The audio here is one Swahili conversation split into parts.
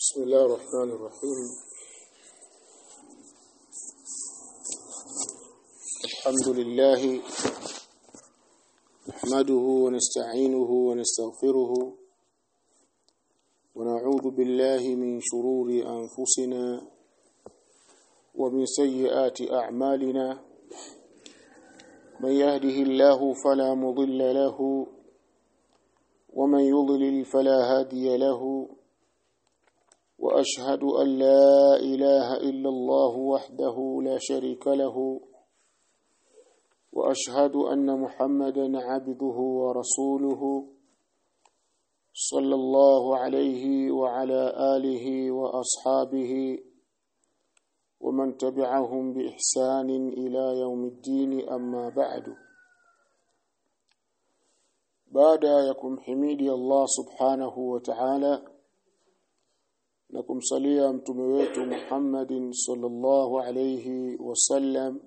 بسم الله الرحمن الرحيم الحمد لله نحمده ونستعينه ونستغفره ونعوذ بالله من شرور أنفسنا ومن سيئات أعمالنا من يهده الله فلا مضل له ومن يضلل فلا هادي له واشهد ان لا اله الا الله وحده لا شريك له واشهد ان محمدا عبده ورسوله صلى الله عليه وعلى اله واصحابه ومن تبعهم باحسان الى يوم الدين اما بعد بعد يكم حميدي الله سبحانه وتعالى na kumsalia mtume wetu Muhammadin sallallahu alayhi wasallam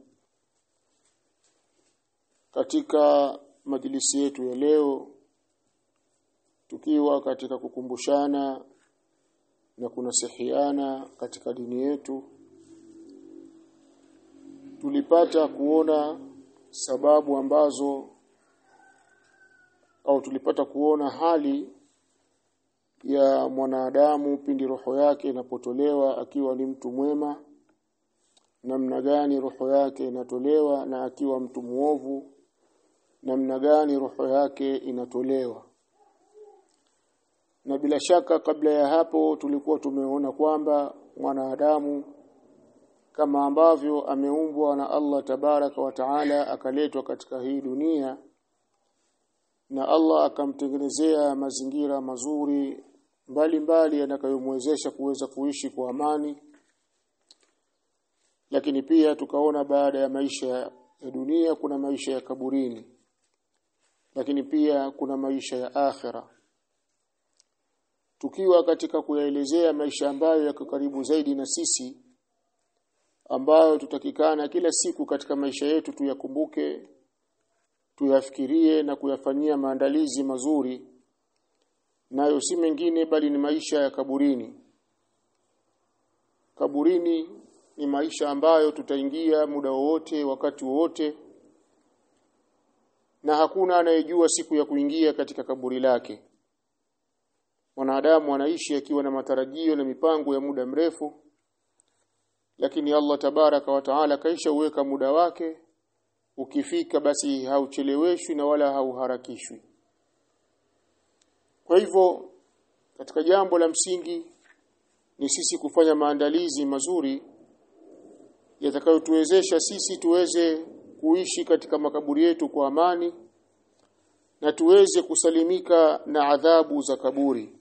katika majlisi yetu ya leo tukiwa katika kukumbushana na kunasihiana katika dini yetu tulipata kuona sababu ambazo au tulipata kuona hali ya mwanadamu pindi roho yake inapotolewa akiwa ni mtu mwema namna gani roho yake inatolewa na akiwa mtu muovu namna gani roho yake inatolewa na bila shaka kabla ya hapo tulikuwa tumeona kwamba mwanadamu kama ambavyo ameumbwa na Allah tabaraka wa taala akaletwa katika hii dunia na Allah akamtengenezea mazingira mazuri mbalimbali yanayomwezesha kuweza kuishi kwa amani lakini pia tukaona baada ya maisha ya dunia kuna maisha ya kaburini lakini pia kuna maisha ya akhira tukiwa katika kuyaelezea maisha ambayo yako karibu zaidi na sisi ambayo tutakikana kila siku katika maisha yetu tuyakumbuke tuyafikirie na kuyafanyia maandalizi mazuri nayo si mengine bali ni maisha ya kaburini kaburini ni maisha ambayo tutaingia muda wowote wakati wowote na hakuna anayejua siku ya kuingia katika kaburi lake mwanadamu anaishi akiwa na matarajio na mipango ya muda mrefu lakini Allah tabaraka wa taala kaisha uweka muda wake ukifika basi haucheleweshwi na wala hauharakishwi kwa hivyo katika jambo la msingi ni sisi kufanya maandalizi mazuri yatakayotuwezesha sisi tuweze kuishi katika makaburi yetu kwa amani na tuweze kusalimika na adhabu za kaburi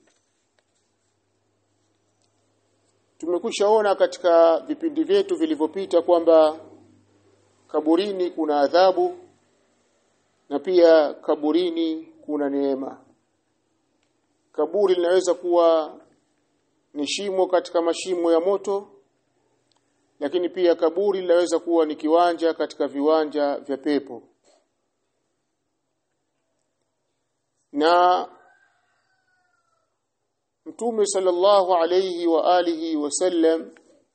tumekwishaona katika vipindi vyetu vilivyopita kwamba kaburini kuna adhabu na pia kaburini kuna neema kaburi linaweza kuwa ni shimo katika mashimo ya moto lakini pia kaburi linaweza kuwa ni kiwanja katika viwanja vya pepo na Mtume sallallahu alayhi wa alihi wasallam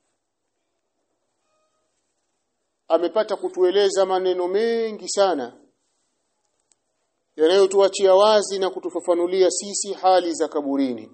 amepata kutueleza maneno mengi sana yanayotuachia wazi na kutufafanulia sisi hali za kaburini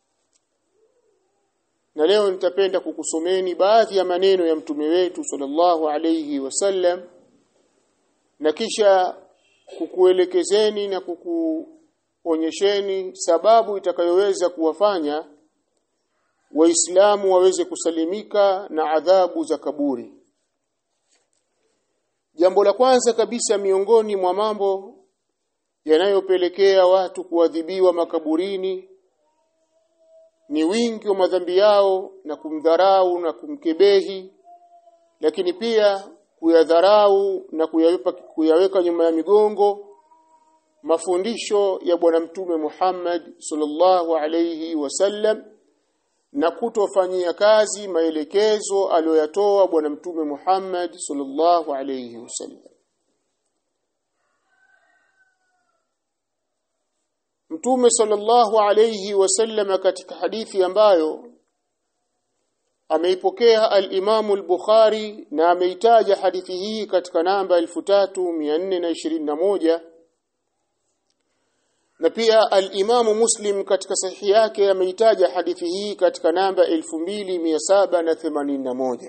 na leo nitapenda kukusomeni baadhi ya maneno ya mtume wetu sallallahu alayhi wasallam na kisha kukuelekezeni na kukuonyesheni sababu itakayoweza kuwafanya waislamu waweze kusalimika na adhabu za kaburi Jambo la kwanza kabisa miongoni mwa mambo yanayopelekea watu kuadhibiwa makaburini ni wingi wa madhambi yao na kumdharau na kumkebehi lakini pia kuyadharau na kuyaweka, kuyaweka nyuma ya migongo mafundisho ya bwana mtume Muhammad sallallahu alayhi wasallam na kutofanyia kazi maelekezo aliyoyatoa bwana mtume Muhammad sallallahu alayhi wasallam Mtume sallallahu alayhi wasallam katika hadithi ambayo ameipokea al-Imam al-Bukhari na ameitaja hadithi hii katika namba 3421 na pia al-Imam Muslim katika sahihi yake ameitaja hadithi hii katika namba 2781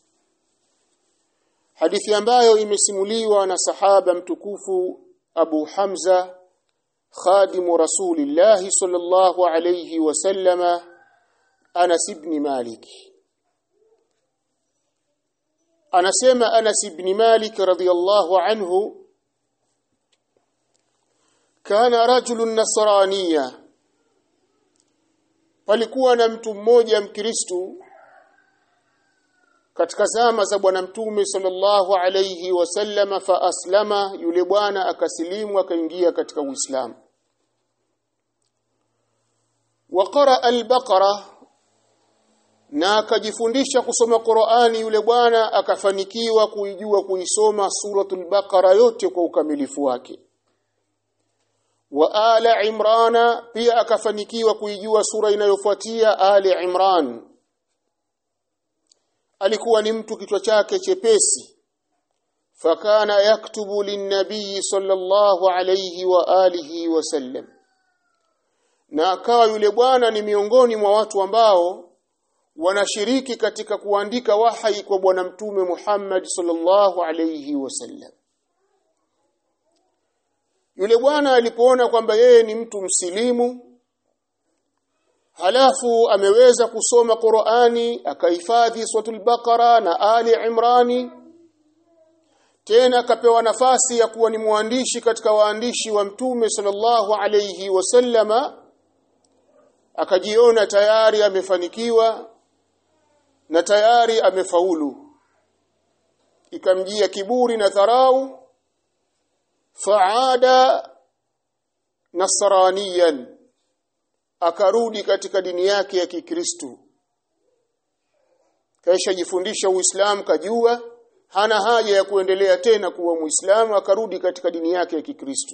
hadithi ambayo imesimuliwa na sahaba mtukufu Abu Hamza khadimu Rasulillah sallallahu alayhi wasallama Anas ibn Malik anasema Anas ibn Malik radhiyallahu anhu kana rajulun nasraniya palikuwa na mtu mmoja mkristu katika zama za bwana mtume sallallahu alayhi wasallama fa aslama yule bwana akasilimu akaingia katika uislamu wa qara al-baqara na akajifundisha kusoma Qur'ani yule bwana akafanikiwa kuijua kuisoma suratul baqara yote kwa ukamilifu wake wa ala imrana pia akafanikiwa kuijua sura inayofuatia ali imran alikuwa ni mtu kichwa chake chepesi fakana yaktubu linnabii sallallahu alayhi wa alihi wasallam na akawa yule bwana ni miongoni mwa watu ambao wanashiriki katika kuandika wahai kwa bwana mtume Muhammad sallallahu alayhi wasallam yule bwana alipoona kwamba yeye ni mtu msilimu halafu ameweza kusoma Qur'ani akahifadhi suratul Baqara na Ali Imrani tena akapewa nafasi ya kuwa ni mwandishi katika waandishi wa mtume sallallahu alayhi wasallama akajiona tayari amefanikiwa na tayari amefaulu ikamjia kiburi na dharau faada nasraniyan akarudi katika dini yake ya Kikristo kaisha jifundisha Uislamu kajua hana haja ya kuendelea tena kuwa Muislamu akarudi katika dini yake ya Kikristo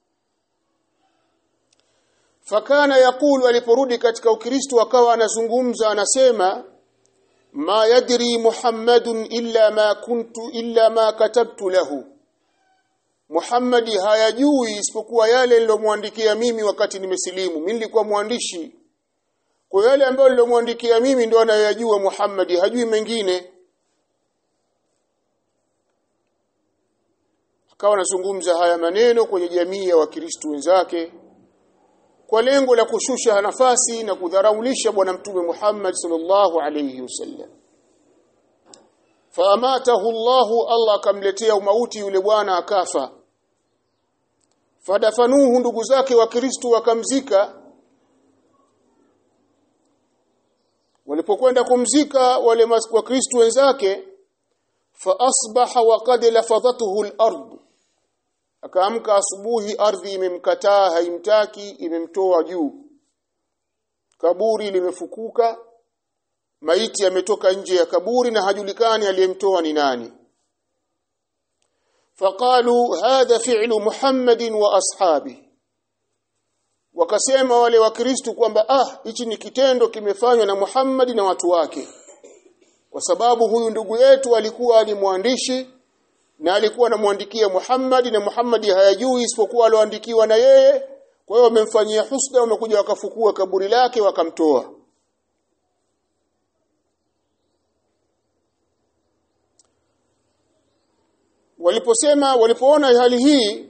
fakana yakulu aliporudi katika Ukristo akawa anazungumza anasema ma yadri Muhammadun illa ma kuntu illa ma katabtu lahu Muhammadi hayajui isipokuwa yale nilomwandikia mimi wakati nimesilimu mimi nilikuwa mwandishi kwa yale ambayo nilomwandikia mimi ndio anayajua Muhammadi hajui mengine akawa anazungumza haya maneno kwenye jamii ya wakristo wenzake kwa lengo la kushusha nafasi na kudharaulisha bwana mtume Muhammad sallallahu alayhi wasallam faamatahu Allahu Allah akamletea umauti yule bwana akafa fadafanuhu ndugu zake wa Kristo wakamzika walipokwenda kumzika wale wa Kristo wenzake fa asbaha wa qad lafadhatuhu al-ard akaamka asubuhi ardhi imemkataa haimtaki imemtoa juu kaburi limefukuka maiti ametoka nje ya kaburi na hajulikani aliyemtoa ni nani faqalu hadha fi'lu muhammadin wa ashabi wakasema wale wakristo kwamba ah hichi ni kitendo kimefanywa na Muhammad na watu wake kwa sababu huyu ndugu yetu alikuwa ni mwandishi na alikuwa anamwandikia Muhammad na Muhammad hayajui isipokuwa aloandikiwa na yeye kwa hiyo wamemfanyia husda wamekuja wakafukua kaburi lake wakamtoa waliposema walipoona hali hii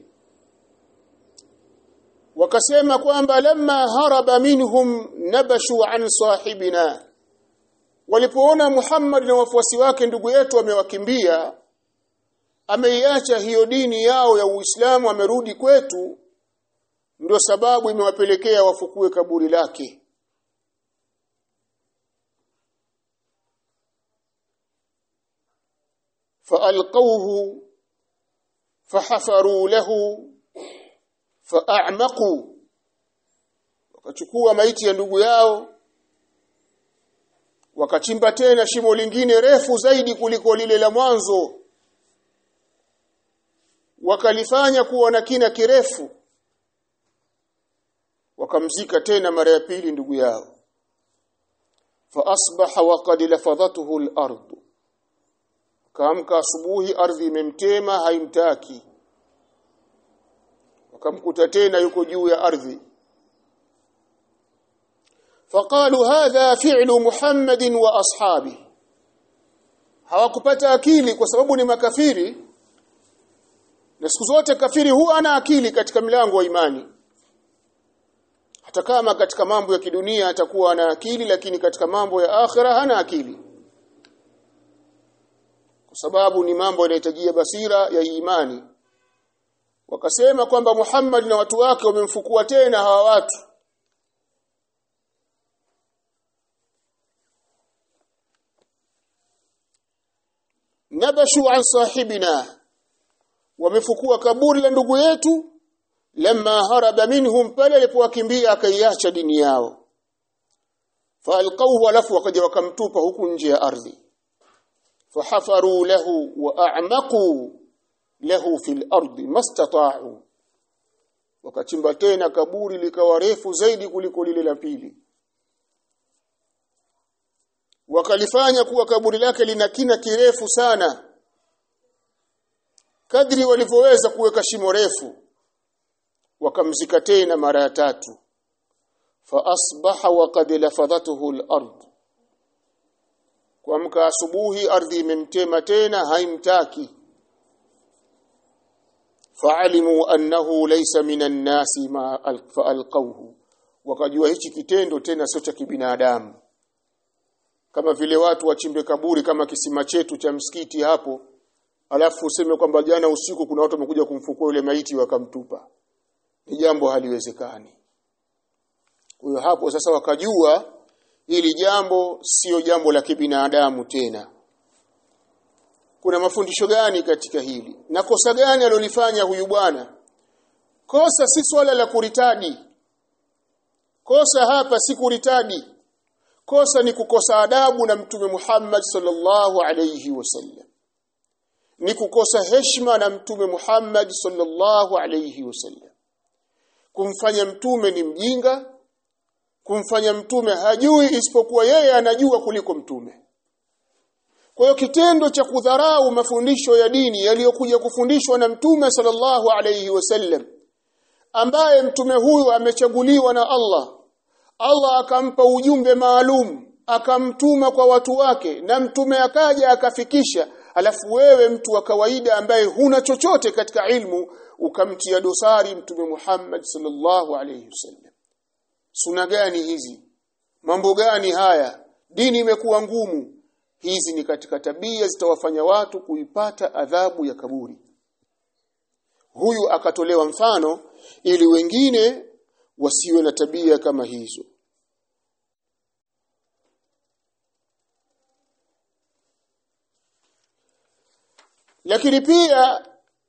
wakasema kwamba lamma haraba minhum nabashu an sahibina walipoona Muhammad na wafuasi wake ndugu yetu amewakimbia ameiacha hiyo dini yao ya Uislamu amerudi kwetu ndio sababu imewapelekea wafukue kaburi lake faalqawhu fahafaru lahu faa'maqu wakachukua maiti ya ndugu yao wakachimba tena shimo lingine refu zaidi kuliko lile la mwanzo wakalifanya kuwa na kina kirefu wakamzika tena mara ya pili ndugu yao فأصبح وقد لفظته الأرض kaamka asubuhi ardhi imemtema haimtaki wakamkuta tena yuko juu ya ardhi faqalu hadha fi'lu muhammadin wa ashabi hawakupata akili kwa sababu ni makafiri na siku zote kafiri huwa ana akili katika milango wa imani hata kama katika mambo ya kidunia atakuwa ana akili lakini katika mambo ya akhira hana akili kwa sababu ni mambo yanayohitajia basira ya imani wakasema kwamba Muhammad na watu wake wamemfukua tena hawa watu nabashu an sahibina wamefukua kaburi la ndugu yetu lamma haraba minhum pale alipowakimbia akaiacha dini yao faalqawhu alafu wakaja wakamtupa huku nje ya ardhi fahafaru lahu wa a'maqu lahu fil ardi mastata'u wakachimba tena kaburi likawa refu zaidi kuliko lile la pili wakalifanya kuwa kaburi lake lina kina kirefu sana kadri walivyoweza kuweka shimo refu wakamzika tena mara ya tatu fa asbaha wa qad lafadhatuhu al-ard kuamka asubuhi ardhi imemtema tena haimtaki faalimu annahu laysa minan nasi ma faalqawhu wakajua hichi kitendo tena sio cha kibinadamu kama vile watu wachimbe kaburi kama kisima chetu cha msikiti hapo alafu useme kwamba jana usiku kuna watu wamekuja kumfukua yule maiti wakamtupa ni jambo haliwezekani kwa hiyo hapo sasa wakajua hili jambo sio jambo la kibinadamu tena kuna mafundisho gani katika hili na kosa gani alilofanya huyu bwana kosa si swala la kuritadi kosa hapa si kuritadi kosa ni kukosa adabu na mtume Muhammad sallallahu alayhi wasallam ni kukosa heshima na mtume Muhammad sallallahu alayhi wasallam kumfanya mtume ni mjinga kumfanya mtume hajui isipokuwa yeye anajua kuliko mtume kwa hiyo kitendo cha kudharau mafundisho ya dini yaliyokuja kufundishwa na mtume sallallahu alayhi wasallam ambaye mtume huyu amechaguliwa na Allah Allah akampa ujumbe maalum akamtuma kwa watu wake na mtume akaja akafikisha alafu wewe mtu wa kawaida ambaye huna chochote katika ilmu ukamtia dosari mtume Muhammad sallallahu alayhi wasallam suna gani hizi mambo gani haya dini imekuwa ngumu hizi ni katika tabia zitawafanya watu kuipata adhabu ya kaburi huyu akatolewa mfano ili wengine wasiwe na tabia kama hizo lakini pia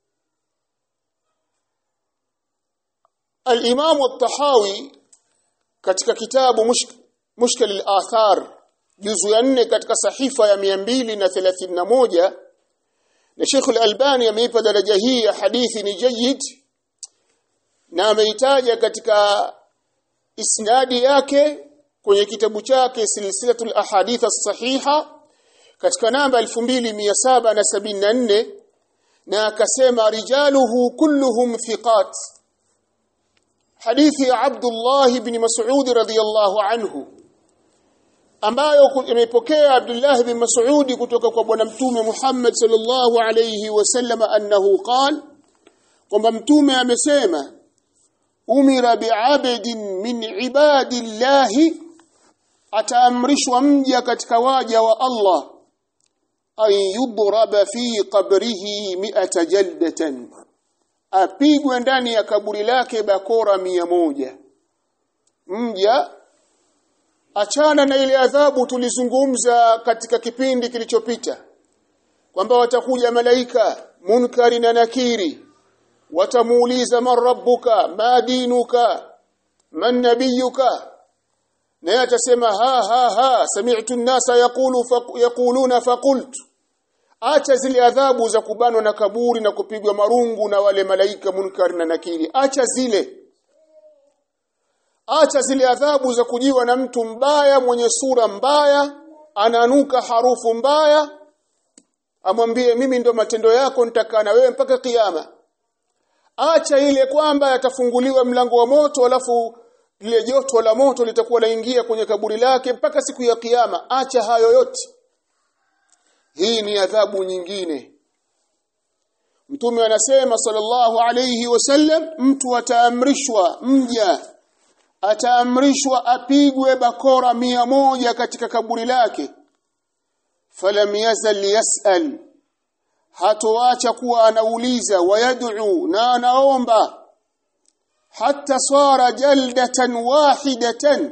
al-Imam al-Tahawi katika kitabu mushk, Mushkil al-Athar juzu ya nne katika sahifa ya 231 na Sheikh al-Albani ameipa daraja hii ya hadithi ni jayyid na ameitaja katika isnadi yake kwenye kitabu chake silsilatul ahadith as-sahiha katika namba 2774 na akasema rijaluhu kulluhum thiqat hadithi ya Abdullah ibn Mas'ud radhiyallahu anhu ambayo imepokea Abdullah ibn Mas'ud kutoka kwa bwana mtume Muhammad sallallahu alayhi wasallam annahu qala kwamba mtume amesema umira bi'abdin min ibadillahi ataamrishwa mja katika waja wa Allah an yudraba fi qabrihi mi'ata jaldatan apigwe ndani ya kaburi lake bakora mia moja mja achana na ile adhabu tulizungumza katika kipindi kilichopita kwamba watakuja malaika munkari na nakiri watamuuliza man rabbuka ma dinuka man nabiyuka naye atasema ha ha ha sami'tu an-nasa yaqulu yaquluna faqultu acha zile adhabu za kubanwa na kaburi na kupigwa marungu na wale malaika munkar na nakiri acha zile acha zile adhabu za kujiwa na mtu mbaya mwenye sura mbaya ananuka harufu mbaya amwambie mimi ndo matendo yako nitakaa na wewe mpaka kiyama acha ile kwamba yatafunguliwa mlango wa moto alafu lile joto la moto litakuwa laingia kwenye kaburi lake mpaka siku ya kiyama acha hayo yote hii ni adhabu nyingine Mtume anasema sallallahu alayhi wasallam mtu ataamrishwa mja ataamrishwa apigwe bakora mia moja katika kaburi lake falam yazal yasal hatoacha kuwa anauliza wayad'u na anaomba hatta sara jaldatan wahidatan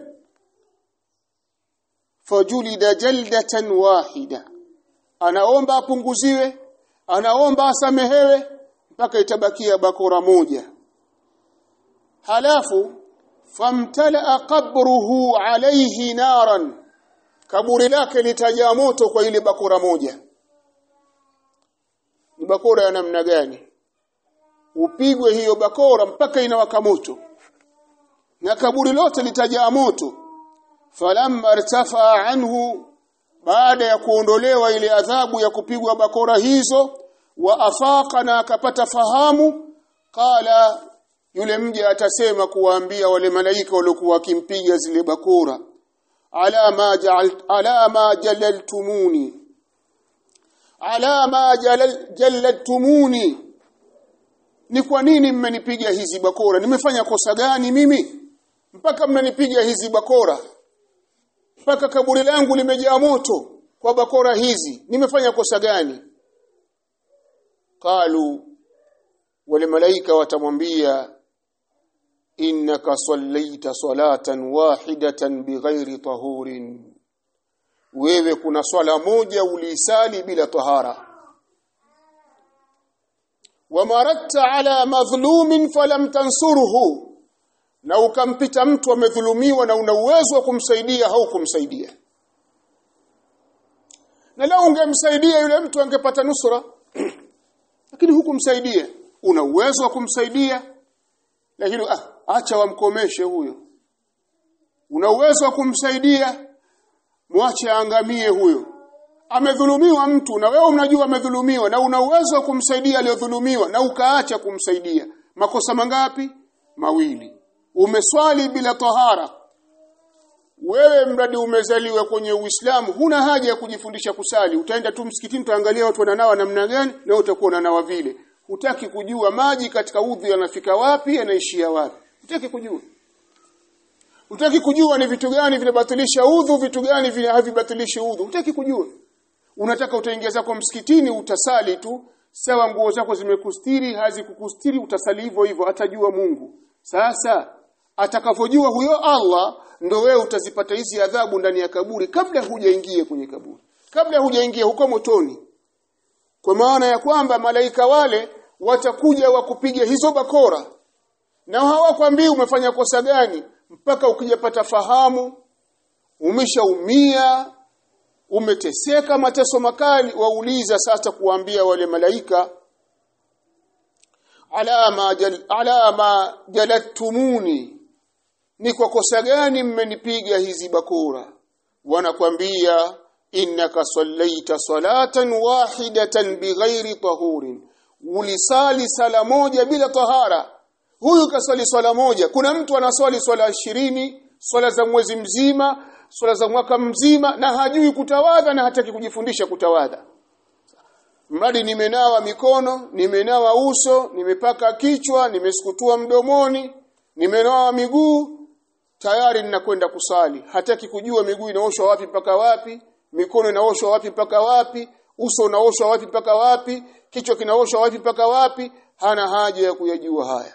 fajulida jaldatan wahida anaomba apunguziwe anaomba asamehewe mpaka itabakia bakora moja halafu famtala qabruhu alayhi naran kaburi lake litajaa moto kwa ile bakora moja ni bakora ya namna gani upigwe hiyo bakora mpaka inawaka moto na kaburi lote litajaa moto falamma irtafa anhu baada ya kuondolewa ile adhabu ya kupigwa bakora hizo wa afaka na akapata fahamu qala yule mja atasema kuwaambia wale malaika waliokuwa wakimpiga zile bakora ala ma ja'al ala ma jalaltumuni ala ma jalaltumuni ni kwa nini mmenipiga hizi bakora nimefanya kosa gani mimi mpaka mnanipiga hizi bakora mpaka kaburi langu limejaa moto kwa bakora hizi nimefanya kosa gani qalu wale malaika watamwambia innaka sallaita salatan wahidatan bighairi tahurin wewe kuna swala moja ulisali bila tahara wamaratta ala madhlumin falam tansurhu na ukampita mtu amedhulumiwa na una uwezo wa kumsaidia au kumsaidia na leo ungemsaidia yule mtu angepata nusura lakini hukumsaidia una uwezo wa kumsaidia lakini ah, acha wamkomeshe huyo una uwezo wa kumsaidia mwache aangamie huyo amedhulumiwa mtu na wewe unajua amedhulumiwa na una uwezo wa kumsaidia aliyodhulumiwa na ukaacha kumsaidia makosa mangapi mawili umeswali bila tahara wewe mradi umezaliwa kwenye Uislamu huna haja ya kujifundisha kusali utaenda tu msikitini utaangalia watu wananawa namna gani na utakuwa unanawa vile hutaki kujua maji katika udhu yanafika wapi yanaishia wapi hutaki kujua hutaki kujua ni vitu gani vinabatilisha udhu vitu gani vina havibatilishi udhu hutaki kujua unataka utaingia zako msikitini utasali tu sawa nguo zako zimekustiri hazikukustiri utasali hivyo hivyo atajua Mungu sasa atakavojua huyo Allah ndo wewe utazipata hizi adhabu ndani ya kaburi kabla hujaingia kwenye kaburi kabla hujaingia huko motoni kwa maana ya kwamba malaika wale watakuja wakupiga hizo bakora na hawakwambii umefanya kosa gani mpaka ukijapata fahamu umeshaumia umeteseka mateso makali wauliza sasa kuambia wale malaika alama jal, alama jalattumuni ni kwa kosa gani mmenipiga hizi bakora wanakwambia innaka sallaita salatan wahidatan bighairi tahurin ulisali sala moja bila tahara huyu kasali swala moja kuna mtu anaswali swala ishirini swala za mwezi mzima swala za mwaka mzima na hajui kutawadha na hataki kujifundisha kutawadha mradi nimenawa mikono nimenawa uso nimepaka kichwa nimesukutua mdomoni nimenawa miguu tayari ninakwenda kusali hataki kujua miguu inaoshwa wapi mpaka wapi mikono inaoshwa wapi mpaka wapi uso unaoshwa wapi mpaka wapi kichwa kinaoshwa wapi mpaka wapi hana haja ya kuyajua haya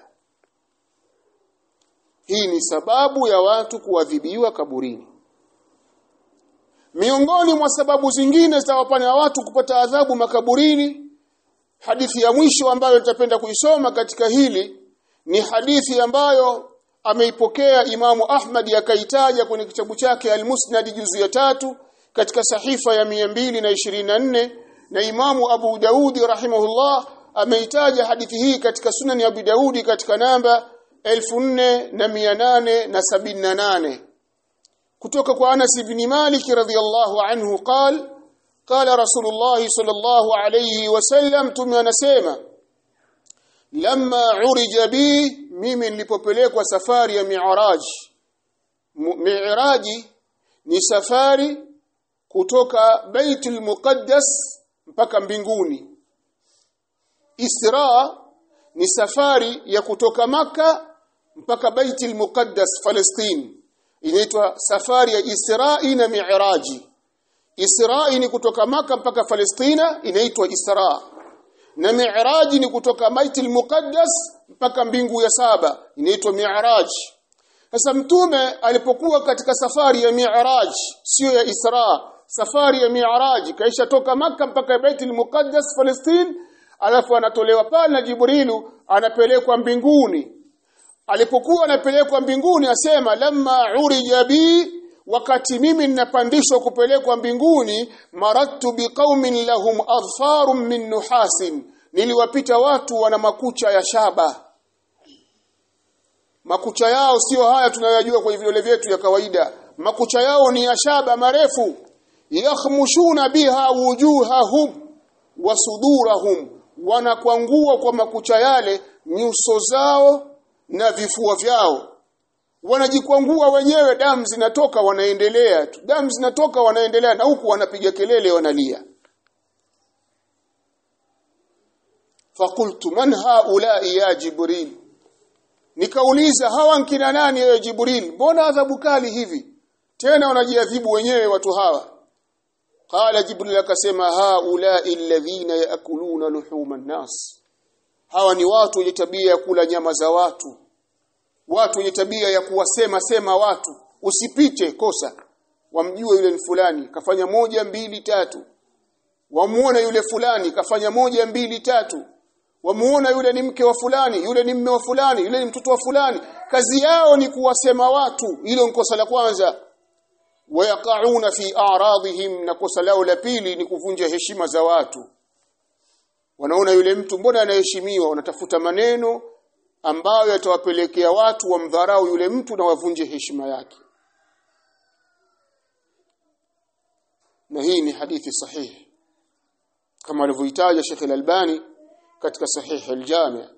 hii ni sababu ya watu kuadhibiwa kaburini miongoni mwa sababu zingine zitawafanya watu kupata adhabu makaburini hadithi ya mwisho ambayo nitapenda kuisoma katika hili ni hadithi ambayo ameipokea Imamu Ahmad akaitaja kwenye kitabu chake Al-Musnad juzu ya tatu katika sahifa ya 224 na Imamu Abu Daudi rahimahullah ameitaja hadithi hii katika Sunan ya Abu Daudi katika namba 4878 kutoka kwa Anas ibn Malik radhiyallahu anhu قال قال رسول الله صلى الله عليه وسلم tume anasema lamma urija bi mimi nilipopelekwa safari ya mi'raj mi'raji ni safari kutoka Baitul Muqaddas mpaka mbinguni Isra ni safari ya kutoka maka mpaka Baitul Muqaddas Palestine inaitwa safari ya Isra'i na Mi'raji Isra'i ni kutoka maka mpaka Palestina inaitwa Isra na Mi'raji ni kutoka Baitul Muqaddas mpaka mbingu ya saba inaitwa Mi'raj sasa mtume alipokuwa katika safari ya Mi'raj sio ya Isra safari ya Mi'raj kaisha toka maka mpaka Baitul Muqaddas Palestine alafu anatolewa pale na Jibrilu anapelekwa mbinguni alipokuwa anapelekwa mbinguni asema lamma urija bi wakati mimi ninapandishwa kupelekwa mbinguni marattu biqaumin lahum adfarun min nuhasin niliwapita watu wana makucha ya shaba makucha yao sio haya tunayojua kwenye vidole vyetu ya kawaida makucha yao ni ya shaba marefu yakhmushuna biha wujuhahum wa sudurahum wanakwangua kwa makucha yale nyuso zao na vifua vyao wanajikwangua wenyewe damu zinatoka wanaendelea tu damu zinatoka wanaendelea na huku wanapiga kelele wanalia fakultu man haulai ya jibril nikauliza hawa nkina nani ya jibril mbona adhabu kali hivi tena wanajiadhibu wenyewe watu hawa qala jibril akasema haulai alladhina yaakuluna luhuma nas hawa ni watu wenye tabia ya kula nyama za watu watu wenye tabia ya kuwasema sema watu usipite kosa wamjue yule ni fulani kafanya moja mbili tatu wamuone yule fulani kafanya moja mbili tatu wamuona yule ni mke wa fulani yule ni mme wa fulani yule ni mtoto wa fulani kazi yao ni kuwasema watu hilo ni kosa la kwanza wayaqauna fi a'radihim na kosa lao la pili ni kuvunja heshima za watu wanaona yule mtu mbona anaheshimiwa wanatafuta maneno ambayo yatawapelekea watu wamdharau yule mtu na wavunje heshima yake na hii ni hadithi sahihi kama alivyoitaja Sheikh Al-Albani katika sahihi al-Jami'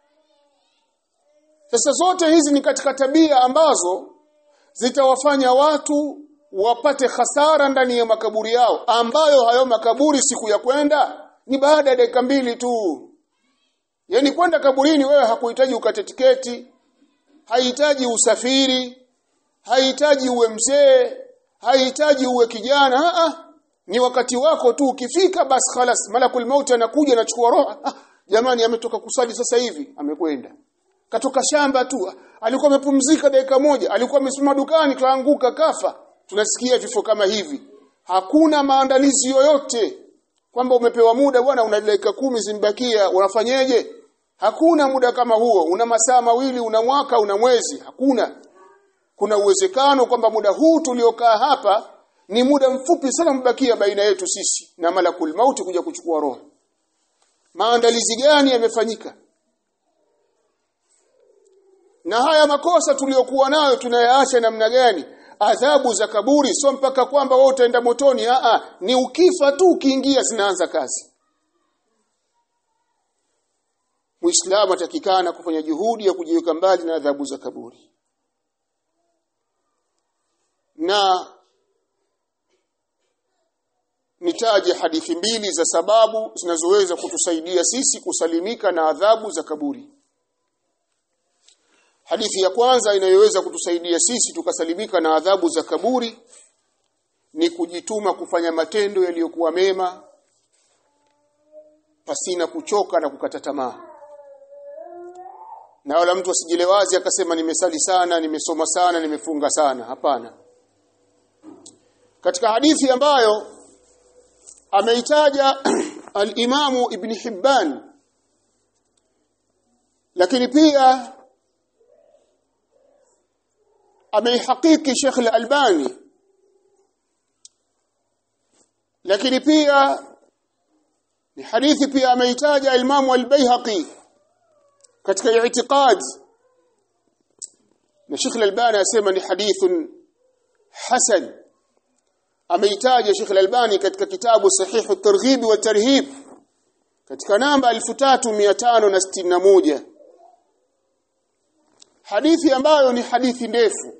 sasa zote hizi ni katika tabia ambazo zitawafanya watu wapate hasara ndani ya makaburi yao ambayo hayo makaburi siku ya kwenda ni baada ya dakika mbili tu Yaani kwenda kaburini wewe hakuhitaji ukate tiketi, haihitaji usafiri, haihitaji uwe mzee, haihitaji uwe kijana, a ni wakati wako tu ukifika basi khalas malakul maut anakuja anachukua roho. Ah, jamani ametoka kusali sasa hivi, amekwenda. Katoka shamba tu, alikuwa amepumzika dakika moja, alikuwa amesimama dukani kaanguka kafa. Tunasikia vifo kama hivi. Hakuna maandalizi yoyote kwamba umepewa muda bwana una dakika kumi zimbakia unafanyeje hakuna muda kama huo una masaa mawili una mwaka una mwezi hakuna kuna uwezekano kwamba muda huu tuliokaa hapa ni muda mfupi sana mbakia baina yetu sisi na malakul mauti kuja kuchukua roho maandalizi gani yamefanyika na haya makosa tuliyokuwa nayo tunayaacha namna gani adhabu za kaburi sio mpaka kwamba wewe utaenda motoni a ni ukifa tu ukiingia zinaanza kazi Muislamu atakikana kufanya juhudi ya kujiweka mbali na adhabu za kaburi na nitaje hadithi mbili za sababu zinazoweza kutusaidia sisi kusalimika na adhabu za kaburi Hadithi ya kwanza inayoweza kutusaidia sisi tukasalimika na adhabu za kaburi ni kujituma kufanya matendo yaliyokuwa mema pasina kuchoka na kukata tamaa. Na wala mtu asijilewazi akasema nimesali sana, nimesoma sana, nimefunga sana. Hapana. Katika hadithi ambayo ameitaja al-Imamu Ibn Hibban lakini pia ameihakiki Sheikh Al-Albani lakini pia ni hadithi pia ameitaja Imam Al-Baihaqi katika i'tiqad na Sheikh Al-Albani asema ni hadithun hasan ameitaja Sheikh Al-Albani katika kitabu Sahihu Targhib wa Tarhib katika namba 3561 hadithi ambayo ni hadithi ndefu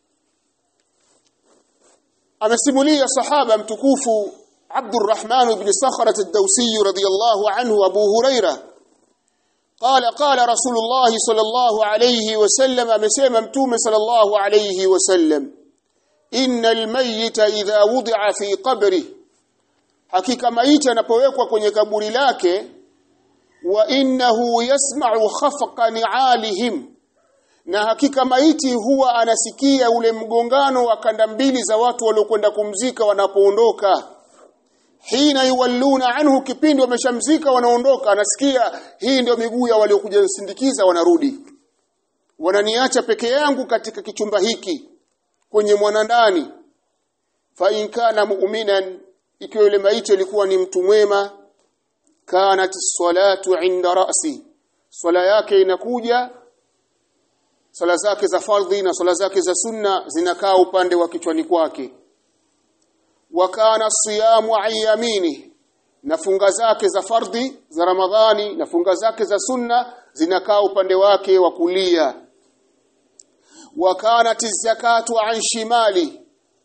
amesimulia sahaba mtukufu Abdurrahman ibn Sakhrat ad-Dawsi radiyallahu anhu Abu Huraira قال قال رسول الله صلى الله عليه وسلم amesema mtume صلى الله عليه وسلم إن الميت إذا وضع في قبره hakika maiti anapowekwa kwenye kaburi lake wa innahu yasma'u khafqa ni'alihim na hakika maiti huwa anasikia ule mgongano wa kanda mbili za watu waliokwenda kumzika wanapoondoka hina yuwalluna anhu kipindi wameshamzika wanaondoka anasikia hii ndio miguu ya waliokuja kusindikiza wanarudi wananiacha peke yangu katika kichumba hiki kwenye mwanandani fa in kana mu'minan ikiwa yule maiti alikuwa ni mtu mwema kanat salatu inda ra'si swala yake inakuja swala zake za fardhi na swala zake za sunna zinakaa upande wa kichwani kwake wa kana siyamu ayyamini na funga zake za fardhi za ramadhani na funga zake za sunna zinakaa upande wake wa kulia wa kanat zakatu an shimali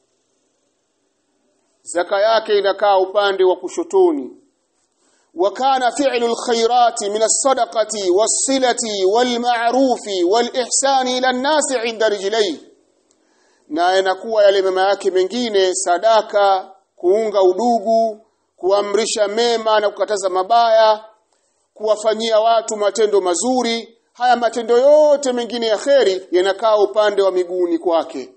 zaka yake inakaa upande wa kushotoni wa kana fi'lu alkhairati min as-sadaqati was-silati wal-ma'rufi wal-ihsani ila an-nasi 'inda rijlayhi na inakuwa yale mema yake mengine sadaka kuunga udugu kuamrisha mema na kukataza mabaya kuwafanyia watu matendo mazuri haya matendo yote mengine ya kheri yanakaa upande wa miguuni kwake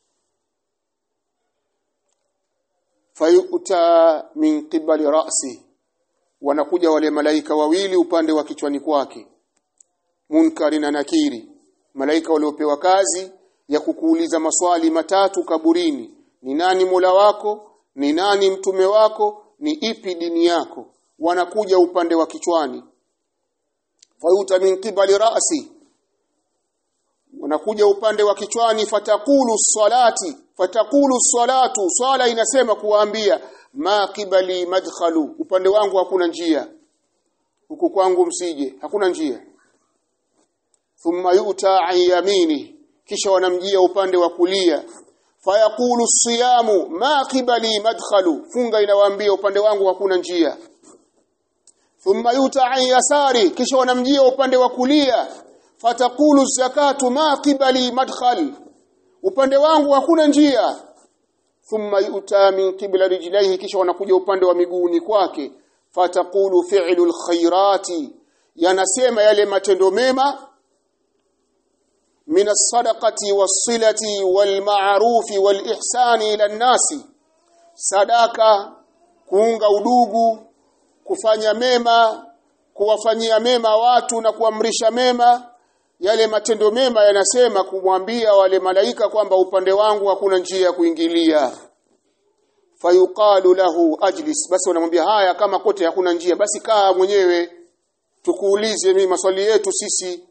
fayuta min qibali ra'si wanakuja wale malaika wawili upande wa kichwani kwake munkari na nakiri malaika waliopewa kazi ya kukuuliza maswali matatu kaburini ni nani Mola wako ni nani mtume wako ni ipi dini yako wanakuja upande wa kichwani fayuta min qibali ra'si wanakuja upande wa kichwani fatakulu salati fatakulu salatu swala inasema kuwaambia ma qibali madkhalu upande wangu hakuna njia huku kwangu msije hakuna njia thumma yuta an yamini kisha wanamjia upande wa kulia fayaqulu siyamu ma qibali madkhalu funga inawaambia upande wangu hakuna njia thumma yuta an yasari kisha wanamjia upande wa kulia fatakulu zakatu ma qibali madkhal upande wangu hakuna njia thumma yuta min qibla rijlaihi kisha wanakuja upande wa miguuni kwake fatakulu fi'lu alkhairati yanasema yale matendo mema min as-sadaqati was-silati wal-ma'rufi wal-ihsani ila an-nasi sadaka kuunga udugu kufanya mema kuwafanyia mema watu na kuamrisha mema yale matendo mema yanasema kumwambia wale malaika kwamba upande wangu hakuna njia ya kuingilia fayuqalu lahu ajlis basi wanamwambia haya kama kote hakuna njia basi kaa mwenyewe tukuulize mimi maswali yetu sisi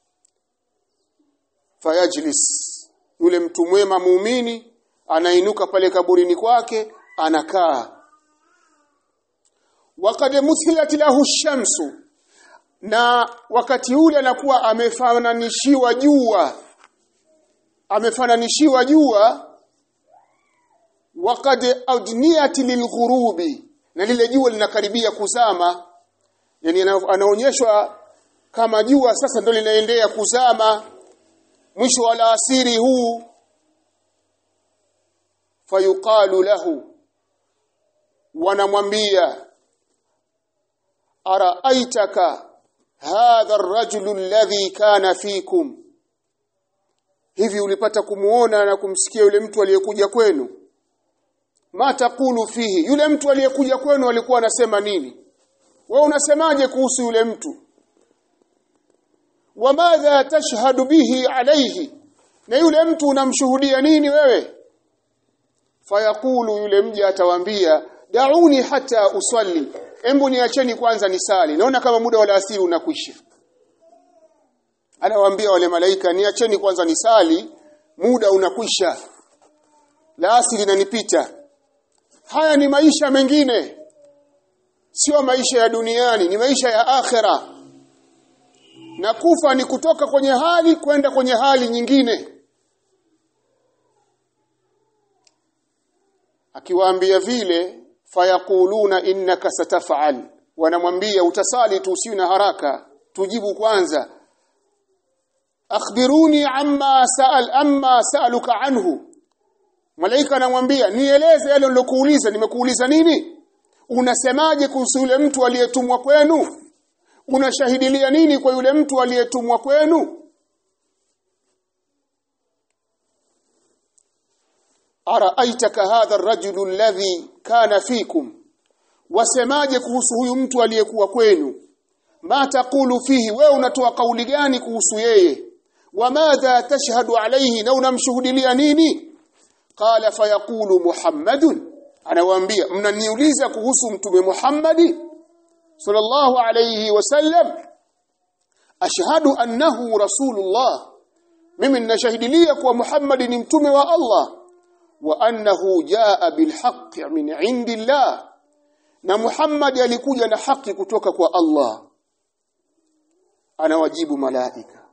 fayajlis yule mtu mwema muumini anainuka pale kaburini kwake anakaa waqad muthilat lahu shamsu na wakati ule anakuwa amefananishiwa jua amefananishiwa jua waqad adniyat lilghurubi na lile jua linakaribia kuzama yani anaonyeshwa kama jua sasa ndo linaendea kuzama mwisho wa alasiri huu fayuqalu lahu wanamwambia araaitaka hadha ar-rajulu alladhi kana fikum hivi ulipata kumuona na kumsikia yule mtu aliyekuja kwenu ma taqulu fihi yule mtu aliyekuja kwenu alikuwa anasema nini wewe unasemaje kuhusu yule mtu wamadha tashhadu bihi alayhi na yule mtu unamshuhudia nini wewe fayaqulu yule mja atawaambia dauni hata usalli embu niacheni kwanza nisali naona kama muda wa alasiri unakwisha anawaambia wale malaika niacheni kwanza nisali muda unakwisha la asili linanipita haya ni maisha mengine sio maisha ya duniani ni maisha ya akhera na kufa ni kutoka kwenye hali kwenda kwenye hali nyingine akiwaambia vile fayakuluna innaka satafal wanamwambia utasali tu usiwe na haraka tujibu kwanza akhbiruni amma sa'al amma sa'aluka anhu malaika anamwambia nieleze yale nilokuuliza nimekuuliza nini unasemaje kuhusu yule mtu aliyetumwa kwenu unashahidilia nini kwa yule mtu aliyetumwa kwenu araaitaka hadha ar-rajulu alladhi kana fikum wasemaje kuhusu huyu mtu aliyekuwa kwenu ma taqulu fihi wewe unatoa kauli gani kuhusu yeye wamadha tashhadu alayhi na unamshuhudilia nini qala fayaqulu muhammadun anawaambia mnaniuliza kuhusu mtume Muhammadi sallallahu alayhi wasallam ashhadu annahu rasulullah mimi ninashahidilia kuwa Muhammad ni mtume wa Allah wa annahu jaa bilhaqqi min indillah na Muhammad alikuja na haki kutoka kwa Allah anawajibu malaika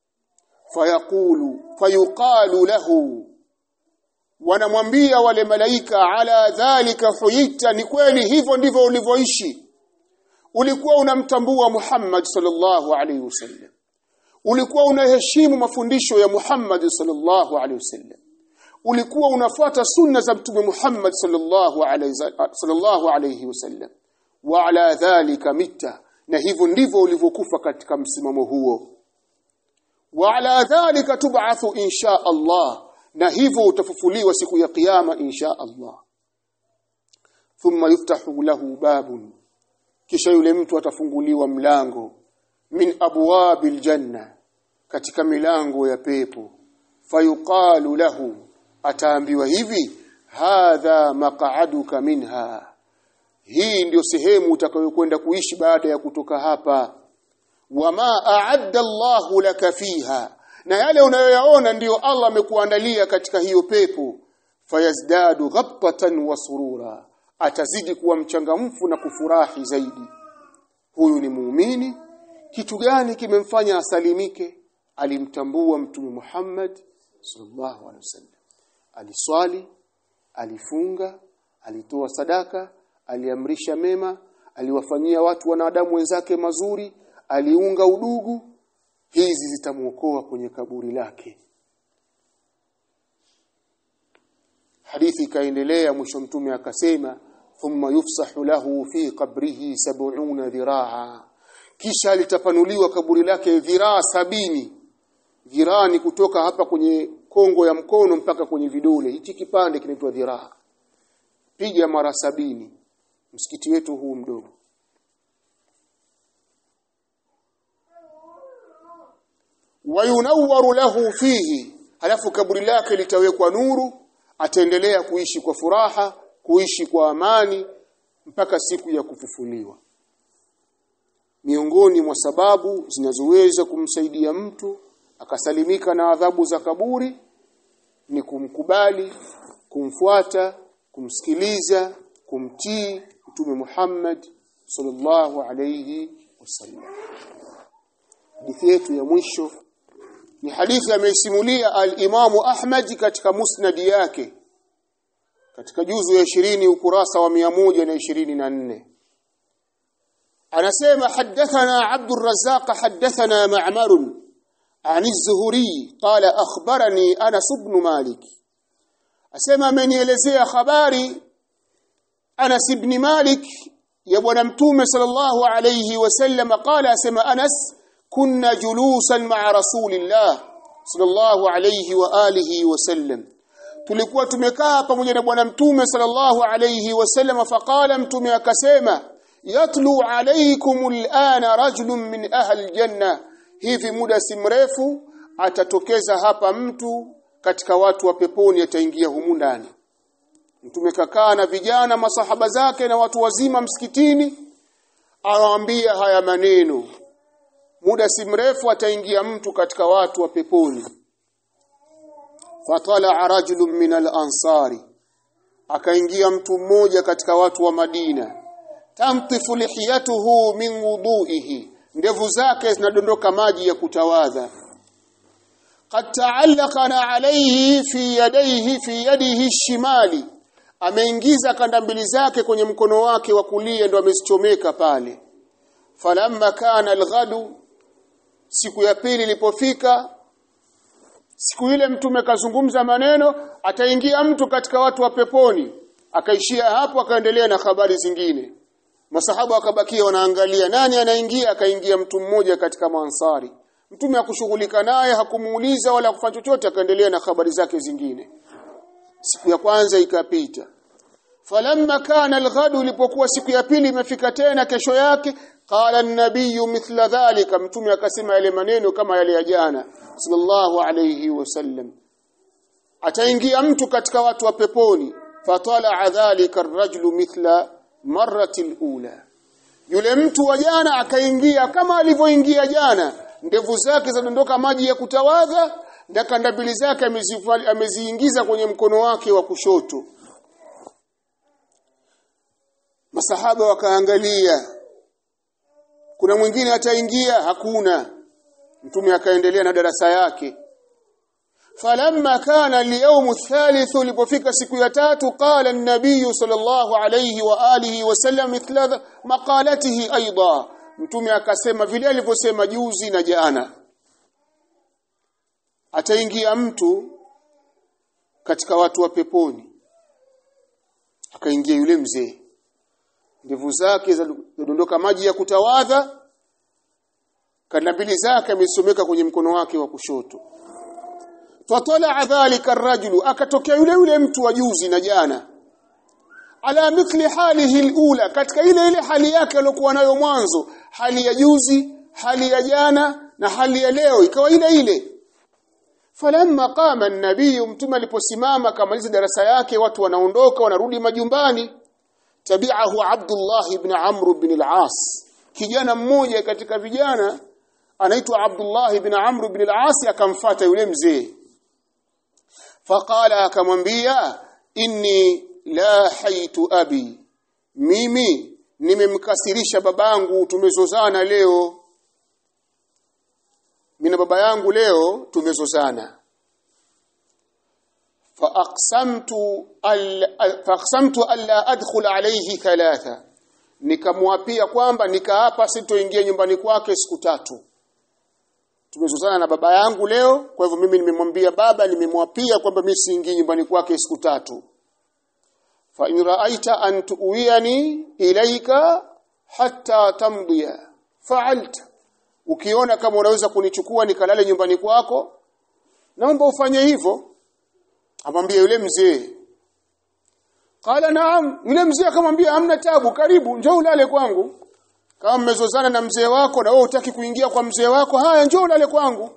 fayaqulu fayuqalu lahu wanamwambia wale malaika ala dhalika huyita ni kweli hivyo ndivyo ulivyoishi ulikuwa unamtambua Muhammad sallallahu alaihi wasallam ulikuwa unaheshimu mafundisho ya Muhammad sallallahu alaihi wasallam ulikuwa unafuata sunna za mtume Muhammad sallallahu alaihi sallallahu alaihi wasallam wa ala dhalika mita na hivyo ndivyo ulivyokufa katika msimamo huo wa ala dhalika tub'athu insha Allah na hivyo utafufuliwa siku ya kiyama insha Allah thumma yuftahu lahu babun kisha yule mtu atafunguliwa mlango min abwabil janna katika milango ya pepo fayuqalu lahu ataambiwa hivi hadha maq'aduka minha hii ndio sehemu utakayokwenda kuishi baada ya kutoka hapa wama a'adda Allahu laka fiha na yale unayoyaona ndiyo Allah amekuandalia katika hiyo pepo fayazdadu ghabtatan wa surura atazidi kuwa mchangamfu na kufurahi zaidi huyu ni muumini kitu gani kimemfanya asalimike alimtambua mtume Muhammad sallallahu alaihi wasallam aliswali alifunga alitoa sadaka aliamrisha mema aliwafanyia watu wanadamu wenzake mazuri aliunga udugu hizi zitamuokoa kwenye kaburi lake hadithi ikaendelea mwisho mtume akasema thumma yufsahu lahu fi qabrihi sab'una dhiraa kisha litapanuliwa kaburi lake dhiraa sabini dhiraa ni kutoka hapa kwenye kongo ya mkono mpaka kwenye vidole hichi kipande kinaitwa dhiraa piga mara sabini msikiti wetu huu mdogo wayunawwaru lahu fihi halafu kaburi lake litawekwa nuru ataendelea kuishi kwa furaha kuishi kwa amani mpaka siku ya kufufuliwa miongoni mwa sababu zinazoweza kumsaidia mtu akasalimika na adhabu za kaburi ni kumkubali kumfuata kumsikiliza kumtii mtume Muhammad sallallahu alayhi wasallam hadithi yetu ya mwisho ni hadithi ameisimulia al-Imamu Ahmad katika musnad yake katika juzu ya 20 ukurasa wa 124 anasema hadathana Abdul Razzaq hadathana Ma'mar عن الزهري قال أخبرني أنس بن مالك أسمى من يلزي خباري أنس بن مالك يبون متوم صلى الله عليه وسلم قال أسمى أنس كنا جلوسا مع رسول الله صلى الله عليه وآله وسلم tulikuwa tumekaa pamoja na bwana mtume sallallahu alayhi wasallam faqala mtume akasema yatlu alaykum al'ana rajulun min ahli aljanna hivi muda si mrefu atatokeza hapa mtu katika watu wa peponi ataingia humu ndani mtume kakaa na vijana masahaba zake na watu wazima msikitini awaambia haya maneno muda si mrefu ataingia mtu katika watu wa peponi fatala rajulun min al-ansari akaingia mtu mmoja katika watu wa Madina tamtifu lihiyatuhu min wudu'ihi ndevu zake zinadondoka maji ya kutawadha qad ta'allaqana alayhi fi yadayhi fi yadihi shimali ameingiza kanda mbili zake kwenye mkono wake wa kulia ndo amezichomeka pale falamma kana alghadu siku ya pili ilipofika siku ile mtume kazungumza maneno ataingia mtu katika watu wa peponi akaishia hapo akaendelea na habari zingine masahaba wakabakia wanaangalia nani anaingia akaingia mtu mmoja katika maansari mtume hakushughulika naye hakumuuliza wala kufanya chochote akaendelea na habari zake zingine siku ya kwanza ikapita falamma kana alghadu ilipokuwa siku ya pili imefika tena kesho yake qala an-nabiy mithla dhalika mtume akasema yale maneno kama yale ya jana sallallahu alayhi wasallam ataingia mtu katika watu wa peponi fatala dhalika ar-rajulu mithla marrati al-ula yule mtu wa jana akaingia kama alivyoingia jana ndevu zake zadondoka maji ya kutawadha na kandabili zake ameziingiza kwenye mkono wake wa kushoto masahaba wakaangalia kuna mwingine ataingia hakuna mtume akaendelea na darasa yake falamma kana al-yawm ath-thalith ulipofika siku ya tatu qala an-nabiy sallallahu alayhi wa alihi wa sallam mithla maqalatihi aidha mtume akasema vile alivyosema juzi na jana ataingia mtu katika watu wa peponi akaingia yule mzee ndevu zake zadondoka maji ya kutawadha kanabili zake amesomeka kwenye mkono wake wa kushoto fatala dhalika arrajulu akatokea yule yule mtu wa juzi na jana ala mithli halihi alula katika ile ile hali yake aliyokuwa nayo mwanzo hali ya juzi hali ya jana na hali ya leo ikawa ile ile falamma qama an-nabiy mtume aliposimama kamaliza darasa yake watu wanaondoka wanarudi majumbani tabi'ahu Abdullah ibn Amr ibn al-As kijana mmoja katika vijana anaitwa Abdullah ibn Amr ibn al-As akamfuata yule mzee faqala akamwambia inni la haitu abi mimi nimemkasirisha babangu tumezozana leo mimi na baba yangu leo tumezozana faaqsamtu faaqsamtu alla adkhul alayhi thalatha nikamwapia kwamba nikaapa sitoingia nyumbani kwake siku tatu tumezozana na baba yangu leo kwa hivyo mimi nimemwambia baba nimemwapia kwamba mimi siingii nyumbani kwake siku tatu fa in ra'aita an tu'wiyani ilayka hatta tamdiya fa'alta ukiona kama unaweza kunichukua nikalale nyumbani kwako naomba ufanye hivyo amwambia yule mzee qala naam yule mzee akamwambia hamna tabu karibu njoo ulale kwangu kama mmezozana na mzee wako na wewe utaki kuingia kwa mzee wako haya njoo ulale kwangu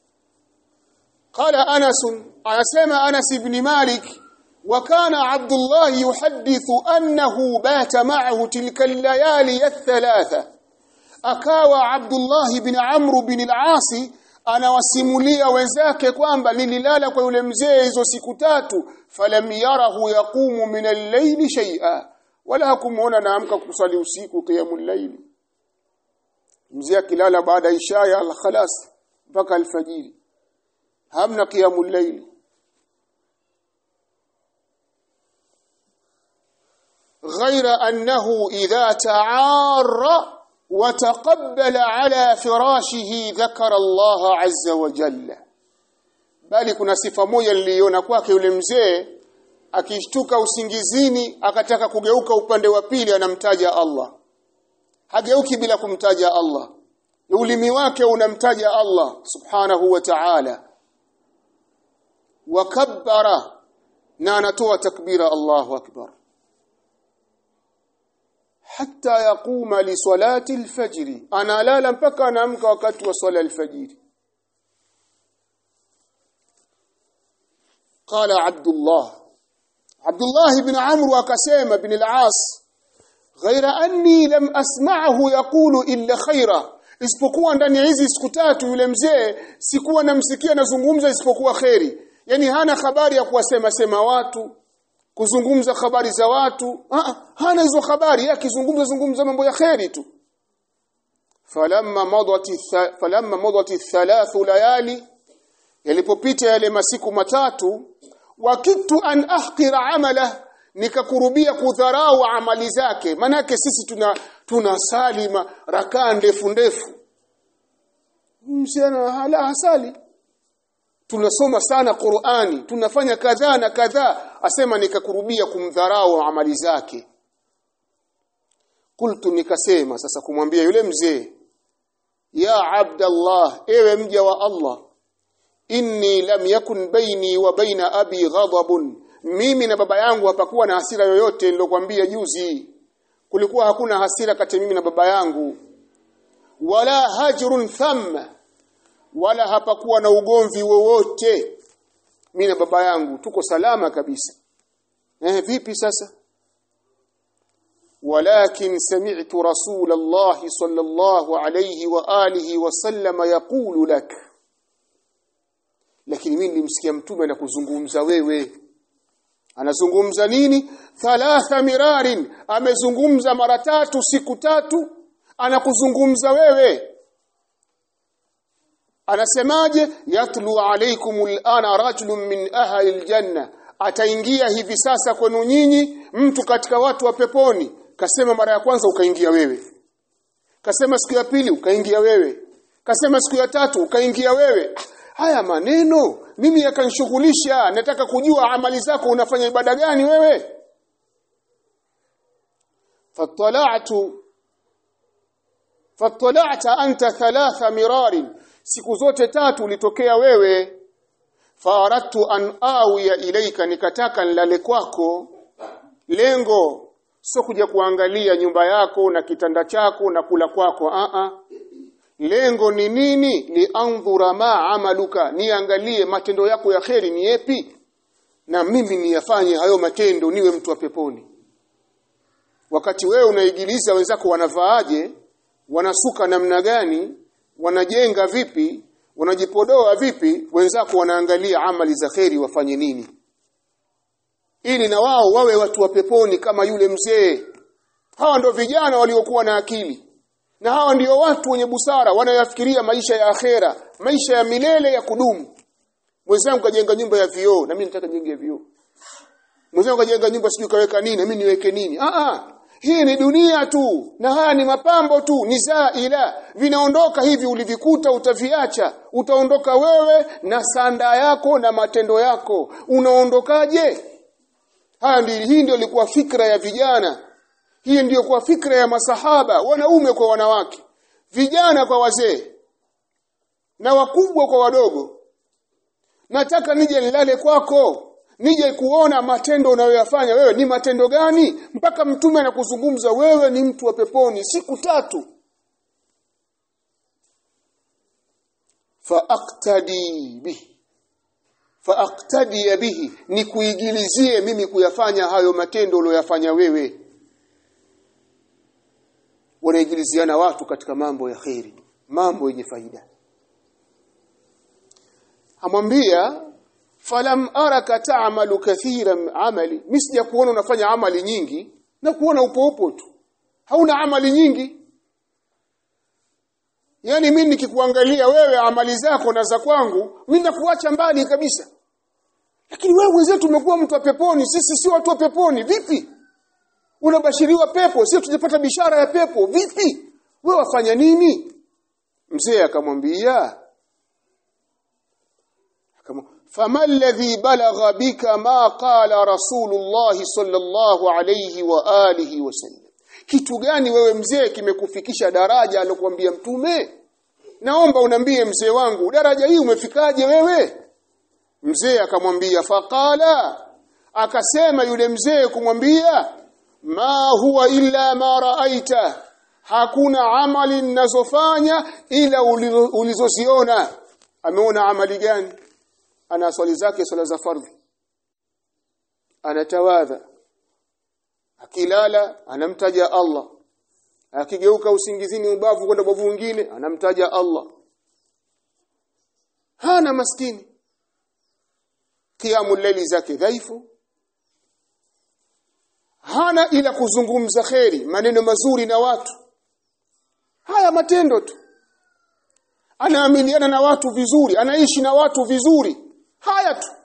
qala anas anasema anas ibn malik وكان عبد الله يحدث أنه بات معه تلك الليالي الثلاثة akawa Abdullah bin Amr bin al-As anawasimulia wenzake kwamba nililala kwa yule mzee hizo siku tatu falam yarahu yaqumu min al-layli shay'a wala hakumuona naamka kusali usiku qiyamul layli mzee akilala baada isha ya al-khalas mpaka alfajiri hamna qiyamul layli غير أنه إذا تعار وتقبل على فراشه ذكر الله عز وجل bali kuna sifa moja niliona kwake yule mzee akishtuka usingizini akataka kugeuka upande wa pili anamtaja Allah hageuki bila kumtaja Allah ulimi wake unamtaja Allah subhanahu wa ta'ala wakabbara na anatoa takbira Allahu akbar hatta yaquma li salati al-fajr analala mpaka anaamka wakati wa swala al-fajr qala abdullah abdullah ibn amr akasema ibn al-as ghaira anni lam asma'ahu yaqulu illa khaira isipokuwa ndani ya hizi siku tatu yule mzee sikuwa namsikia nazungumza isipokuwa khairi yani hana habari ya kuwasema sema watu kuzungumza habari za watu ah, hana hizo habari yeye akizungumza zungumza mambo ya kheri tu falamma madat falamma madat thalath layali yalipopita yale masiku matatu wakitu an ahqira amala nikakurubia kudharau amali zake manake sisi tuna tuna salima rakaa ndefu ndefu msiana hala hasali tunasoma sana Qur'ani tunafanya kadhaa na kadhaa asema nikakurubia kumdharau amali zake kultu nikasema sasa kumwambia yule mzee ya abdallah ewe mja wa Allah inni lam yakun baini wa baina abi ghadabun mimi na baba yangu hapakuwa na hasira yoyote nilokuambia juzi kulikuwa hakuna hasira kati mimi na baba yangu wala hajrun thamma wala hapakuwa na ugomvi wowote mimi na baba yangu tuko salama kabisa eh vipi sasa ولكن سمعت رسول الله صلى الله عليه واله وسلم يقول لك lakini mimi nilimsikia mtume anakuzungumza wewe anazungumza nini thalatha mirarin amezungumza mara tatu siku tatu anakuzungumza wewe anasemaje yatlu alaykum alana rajulun min ahli aljanna ataingia hivi sasa kwenu nyinyi mtu katika watu wa peponi kasema mara ya kwanza ukaingia wewe kasema siku ya pili ukaingia wewe kasema siku ya tatu ukaingia wewe haya maneno mimi yakanishughulisha nataka kujua amali zako unafanya ibada gani wewe fatala'tu fatala'ta anta thalatha mirarin siku zote tatu ulitokea wewe faradtu an awiya ilaika nikataka nilale kwako lengo sio kuja kuangalia nyumba yako na kitanda chako na kula kwako a a lengo ni nini liandhura ma amaluka niangalie matendo yako ya kheri ni yepi na mimi niyafanye hayo matendo niwe mtu wa peponi wakati wewe unaigiliza wenzako wanavaaje wanasuka namna gani wanajenga vipi wanajipodoa vipi wenzako wanaangalia amali za kheri wafanye nini ili na wao wawe watu wa peponi kama yule mzee hawa ndio vijana waliokuwa na akili na hawa ndio watu wenye busara wanayafikiria maisha ya akhera maisha ya milele ya kudumu mwenzangu kajenga nyumba ya vioo na mimi nataka nijenge vioo mwenzangu kajenga nyumba sijui kaweka nini na mimi niweke nini ah ah hii ni dunia tu na haya ni mapambo tu ni zaila vinaondoka hivi ulivikuta utaviacha utaondoka wewe na sanda yako na matendo yako unaondokaje haya ndio hii ndio ilikuwa fikra ya vijana hii ndiyo kwa fikra ya masahaba wanaume kwa wanawake vijana kwa wazee na wakubwa kwa wadogo nataka nije nilale kwako nije kuona matendo unayoyafanya wewe ni matendo gani mpaka mtume anakuzungumza wewe ni mtu wa peponi siku tatu faaktadi bihi faaktadi bihi ni kuigilizie mimi kuyafanya hayo matendo uliyoyafanya wewe wanaigiliziana watu katika mambo ya kheri mambo yenye faida amwambia falam araka ta'malu kathiran amali misija kuona unafanya amali nyingi na kuona upo upo tu hauna amali nyingi yani mimi nikikuangalia wewe amali zako na za kwangu mimi nakuacha mbali kabisa lakini wewe wenzetu umekuwa mtu wa peponi sisi si watu wa peponi vipi unabashiriwa pepo sio tujapata bishara ya pepo vipi wewe wafanya nini mzee akamwambia فما الذي بلغ بك ما قال رسول الله صلى الله عليه واله وسلم kitu gani wewe mzee kimekufikisha daraja alokuambia mtume naomba unambie mzee wangu daraja hii umefikaje wewe mzee akamwambia faqala akasema yule mzee kumwambia ma huwa illa ma raaita hakuna amali ninazofanya ila ulizoziona ameona amali gani ana swali zake swala za fardhi anatawadha akilala anamtaja Allah akigeuka usingizini ubavu kwenda bavu mwingine anamtaja Allah hana maskini kiamu laili zake dhaifu hana ila kuzungumza kheri maneno mazuri na watu haya matendo tu anaamiliana na watu vizuri anaishi na watu vizuri haya tu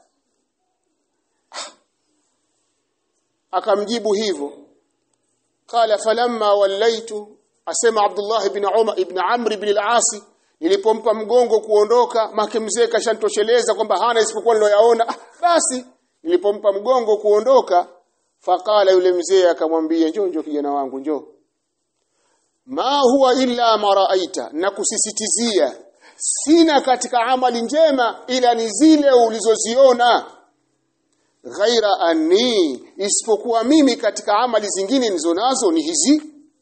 akamjibu hivyo qala falamma wallaitu asema Abdullah ibn Umar ibn Amr ibn al-As nilipompa mgongo kuondoka make mzee kashantosheleza kwamba hana isipokuwa niloyaona ah, basi nilipompa mgongo kuondoka faqala yule mzee akamwambia njoo njoo kijana wangu njoo ma huwa illa maraaita na kusisitizia sina katika amali njema ila ni zile ulizoziona ghaira anni isipokuwa mimi katika amali zingine nilizonazo ni hizi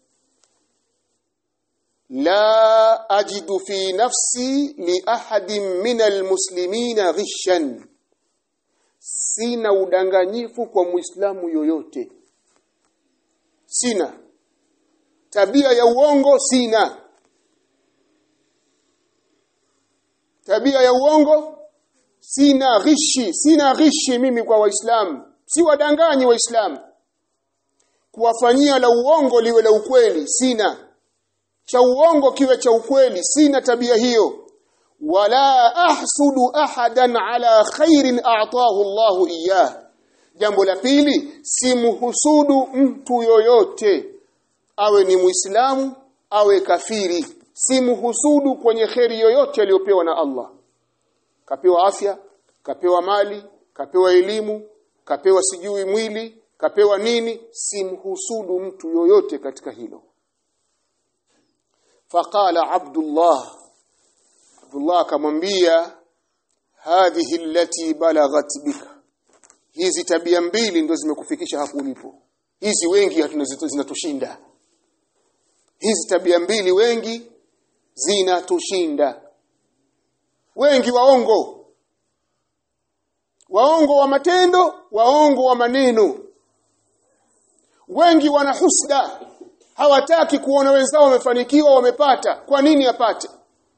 la ajidu fi nafsi li ahadin min almuslimina ghishan sina udanganyifu kwa muislamu yoyote sina tabia ya uongo sina tabia ya uongo sina ghishi sina ghishi mimi kwa waislamu si wadanganyi waislamu kuwafanyia la uongo liwe la ukweli sina cha uongo kiwe cha ukweli sina tabia hiyo wala ahsudu ahadan ala khairin a'tahu Allahu iyah jambo la pili simhusudu mtu yoyote awe ni muislamu awe kafiri simhusudu kwenye kheri yoyote aliyopewa na Allah kapewa afya kapewa mali kapewa elimu kapewa sijui mwili kapewa nini simhusudu mtu yoyote katika hilo faqala abdullah abdullah akamwambia hadhihi allati balaghat bika hizi tabia mbili ndio zimekufikisha hapo ulipo hizi wengi zinatushinda hizi tabia mbili wengi zinatushinda wengi waongo waongo wa matendo waongo wa maneno wengi wana husda hawataki kuona wenzao wamefanikiwa wamepata kwa nini apate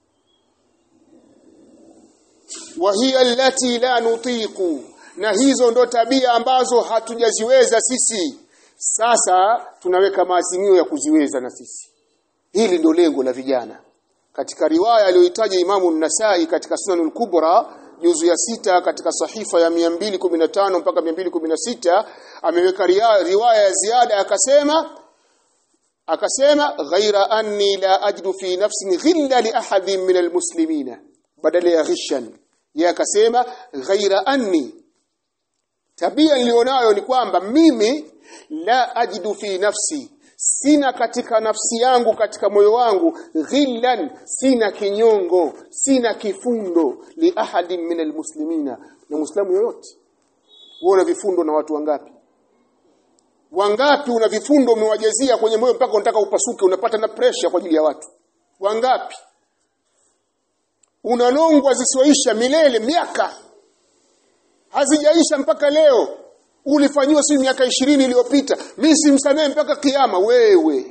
wa hiya allati la nutiqu na hizo ndo tabia ambazo hatujaziweza sisi sasa tunaweka maazimio ya kuziweza na sisi hili ndio lengo la vijana katika riwaya aliyoitaja Imamu Nasai katika Sunanul Kubra juzu ya sita katika sahifa ya 215 mpaka 216 ameweka riwaya ya ziada akasema akasema ghaira anni la ajidu fi nafsi ghilla li ahadin min almuslimina badala ya ghishan yeye akasema ghaira anni tabia nilionayo ni kwamba mimi la ajidu fi nafsi sina katika nafsi yangu katika moyo wangu ghillan sina kinyongo sina kifundo li ahadin min almuslimina na muislamu yoyote wewe una vifundo na watu wangapi wangapi una vifundo umewajazia kwenye moyo mpaka unataka upasuke unapata na pressure kwa ajili ya watu wangapi unalongwa zisizoisha milele miaka hazijaisha mpaka leo ulifanyiwa si miaka ishirini iliyopita mimi simsamehe mpaka kiyama wewe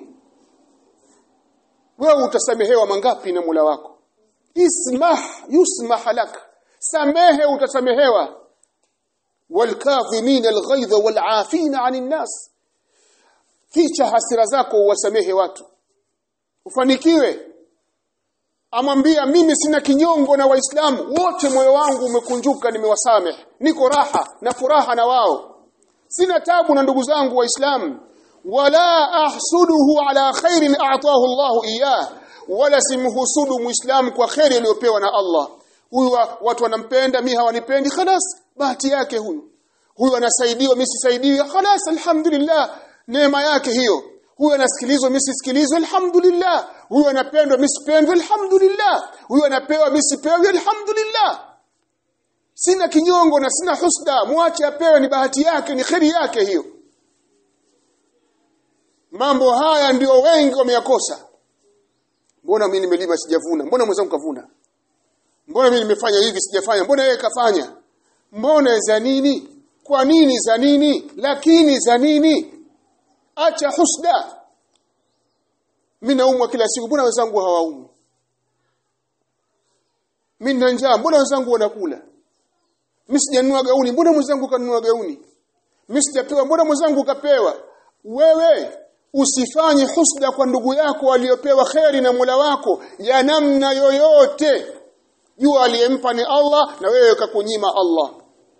wewe utasamehewa mangapi na Mola wako ismah yusmah lak samehe utasamehewa walkadhimin alghaidha walafina anin nas ficha hasira zako uwasamehe watu ufanikiwe amwambia mimi sina kinyongo na waislamu wote moyo wangu umekunjuka nimewasamehe niko raha na furaha na wao sina tabu na ndugu zangu waislamu wala ahsuduhu ala khairin a'tahu Allahu iyah wala simhusudu muislamu kwa khairi aliyopewa na Allah huyu watu wanampenda mimi hawanipendi khalas bahati yake huyu huyu anasaidiwa mimi sisaidiwi khalas alhamdulillah neema yake hiyo huyu anasikilizwa mimi sisikilizwe alhamdulillah huyu anapendwa mimi sipendwi alhamdulillah huyu anapewa mimi sipewi alhamdulillah sina kinyongo na sina husda mwache apewe ni bahati yake ni kheri yake hiyo mambo haya ndio wengi wameyakosa mbona mimi nimelima sijavuna mbona mwenzangu kavuna mbona mimi nimefanya hivi sijafanya mbona yeye kafanya mbona za nini kwa nini za nini lakini za nini acha husda mimi naumwa kila siku mbona wenzangu hawaumwi mimi na njaa mbona wenzangu wanakula mimi sijanunua gauni mbona mwenzangu kanunua gauni mimi sijapewa mbona mwenzangu kapewa wewe usifanye husda kwa ndugu yako aliyopewa kheri na Mola wako ya namna yoyote jua aliyempa ni Allah na wewe kakunyima Allah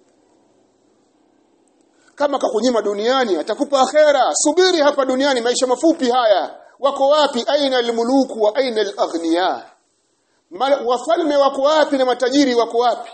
kama kakunyima duniani atakupa akhera subiri hapa duniani maisha mafupi haya wako wapi aina almuluku wa aina alaghniya wafalme wako wapi na matajiri wako wapi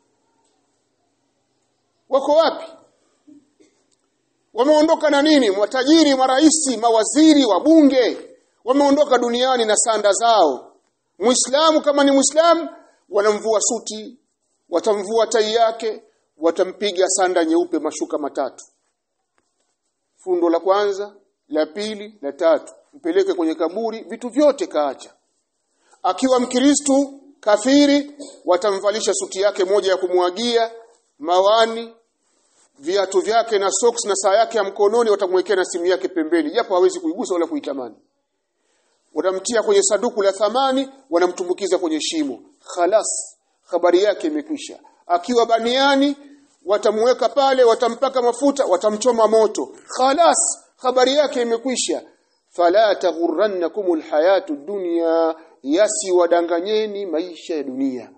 wako wapi wameondoka na nini matajiri maraisi mawaziri wabunge wameondoka duniani na sanda zao muislamu kama ni muislamu wanamvua suti watamvua tai yake watampiga sanda nyeupe mashuka matatu fundo la kwanza la pili la tatu mpeleke kwenye kaburi vitu vyote kaacha akiwa mkristu kafiri watamvalisha suti yake moja ya kumwagia mawani viatu vyake na socks na saa yake ya mkononi watamwekea na simu yake pembeni japo hawezi kuigusa wala kuitamani wanamtia kwenye sanduku la thamani wanamtumbukiza kwenye shimo khalas habari yake imekwisha akiwa baniani watamweka pale watampaka mafuta watamchoma moto khalas habari yake imekwisha fala taghurrannakum alhayatu dunya yasi wadanganyeni maisha ya dunia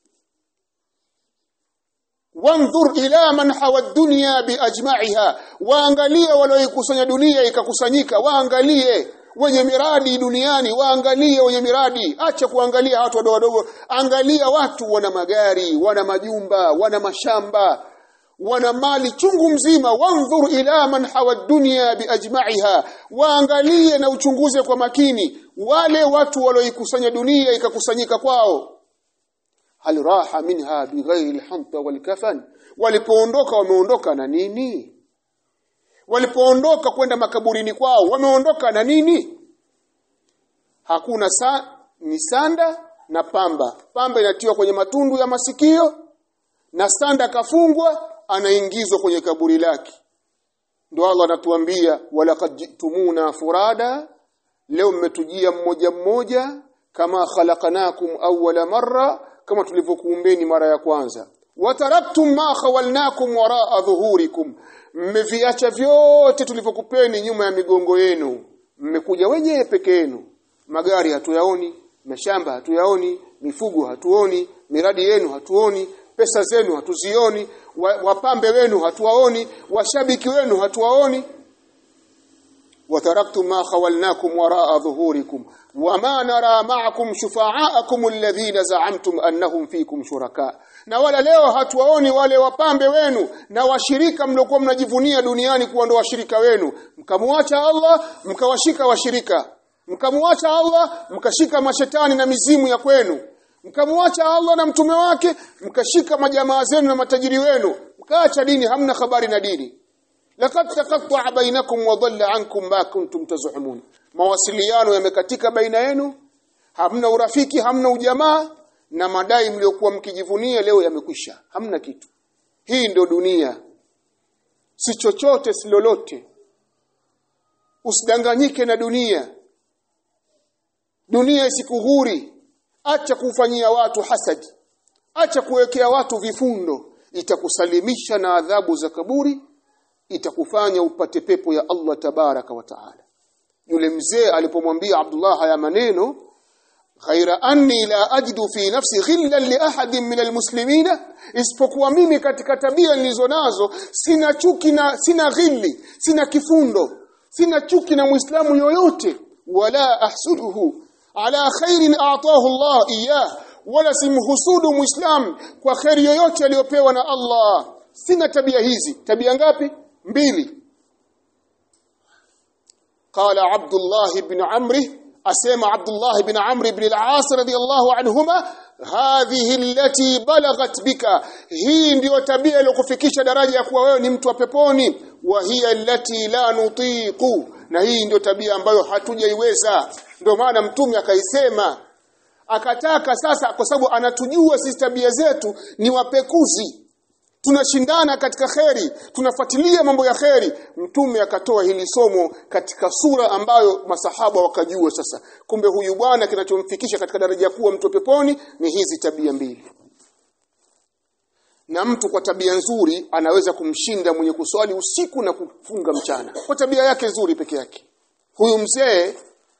wanzur ila man hawa dunya biajma'iha waangalie walioikusanya dunia ikakusanyika waangalie wenye miradi duniani waangalie wenye miradi acha kuangalia watu wadogo wadogo angalia watu wana magari wana majumba wana mashamba wana mali chungu mzima wanzur ila man hawa dunya biajma'iha waangalie na uchunguze kwa makini wale watu walioikusanya dunia ikakusanyika kwao hal raha minha bighairi alhanta walkafan walipoondoka wameondoka na nini walipoondoka kwenda makaburini kwao wameondoka na nini hakuna sa, ni sanda na pamba pamba inatiwa kwenye matundu ya masikio na sanda kafungwa anaingizwa kwenye kaburi lake ndio Allah anatuambia walaqad jitumuna furada leo mmetujia mmoja mmoja kama khalaqnakum awwala marra kama tulivyokuumbeni mara ya kwanza wataraktum ma khawalnakum waraa dhuhurikum mmeviacha vyote tulivyokupeni nyuma ya migongo yenu mmekuja wenyewe peke yenu magari hatuyaoni mashamba hatuyaoni mifugo hatuoni miradi yenu hatuoni pesa zenu hatuzioni wapambe wenu hatuwaoni washabiki wenu hatuwaoni وتركتم ما خولناكم وراء ظهوركم وما نرى معكم شفعاءكم الذين زعمتم أنهم فيكم شركاء na wala leo hatuwaoni wale wapambe wenu na washirika mliokuwa mnajivunia duniani kuwa ndo washirika wenu mkamwacha Allah mkawashika washirika mkamwacha Allah mkashika mashetani na mizimu ya kwenu mkamwacha Allah na mtume wake mkashika majamaa zenu na matajiri wenu mkaacha dini hamna habari na dini laqad taqatta'a bainakum wa dhalla ankum ma kuntum tazumun mawasiliano yamekatika baina yenu hamna urafiki hamna ujamaa na madai mliokuwa mkijivunia leo yamekwisha hamna kitu hii ndio dunia si chochote si lolote usidanganyike na dunia dunia isikughuri acha kufanyia watu hasadi acha kuwekea watu vifundo itakusalimisha na adhabu za kaburi itakufanya upate pepo ya Allah tabaraka wa taala yule mzee alipomwambia Abdullah haya maneno ghaira anni la ajidu fi nafsi ghillan li ahadin min almuslimina isipokuwa mimi katika tabia nilizonazo sina chuki na sina ghilli sina kifundo sina chuki na muislamu yoyote wala ahsuduhu ala khairin a'tahu Allah iyah wala simhusudu muislam kwa khairi yoyote aliyopewa na Allah sina tabia hizi tabia ngapi mbili قال عبد الله بن عمرو اسمع عبد الله بن عمرو بن العاص رضي الله عنهما هذه التي بلغت بك hii ndio tabia iliyokufikisha daraja ya kuwa wewe ni mtu wa peponi wa hiya allati la nutiqu na hii ndio tabia ambayo hatujaiweza ndio maana mtume akaisema akataka sasa kwa sababu anatujua sisi tabia zetu ni wapekuzi tunashindana katika kheri tunafuatilia mambo ya kheri mtume akatoa hili somo katika sura ambayo masahaba wakajua sasa kumbe huyu bwana kinachomfikisha katika daraja kuwa mtu peponi ni hizi tabia mbili na mtu kwa tabia nzuri anaweza kumshinda mwenye kuswali usiku na kufunga mchana kwa tabia yake nzuri peke yake huyu mzee